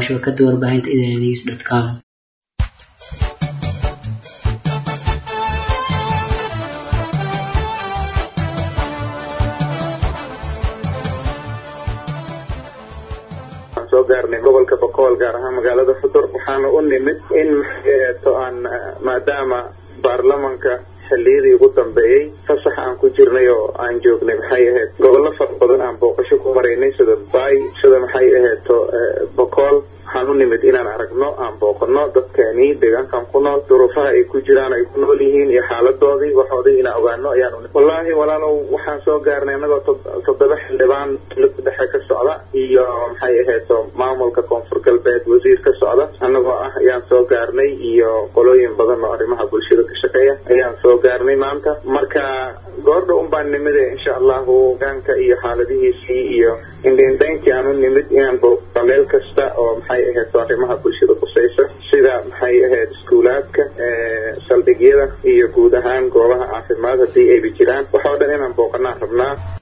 shabakada warbaahinta idnews com soo gaarnay gobolka boqol gaar ahaan magaalada xudur waxaana u nimid in to aan maadaama baarlamanka xilliyadii ugu dambeeyey fasax aan ku jirnay oo aan joognay maxay ahayd gobollo fara badan aan booqasho ku maraynay sida bay sida maxay ahayd to boqol waxaan u nimid inaan aragno aan booqano dadkeeni deegaankan ku nool duruufaha ay ku jiraan ay ku nool yihiin iyo xaaladoodii waxoodii inaan ogaano ayaan unimid wallaahi walaalow waxaan soo gaarnay annagoo toddoba xildhibaan dowladda dhexe ka socda iyo maxay ahayd to maamulka koonfur galbeed wasiir ka socda annagoo ah ayaan soo gaarnay iyo qolooyin badan oo arrimaha bulshada ka shaqeeya ayaan soo gaarnay maanta marka goordha un baan nimide insha allahu hogaanka iyo xaaladihiisii iyo indhaindhaynkii aan u nimid inaan booqno meel kasta oo maxay ahayd to arrimaha bulshada khusaysa sida maxay ahayd iskuulaadka saldhigyada iyo guud ahaan goobaha caafimaad haddii ayba jiraan waxoo dhan inaan booqanaan rabnaa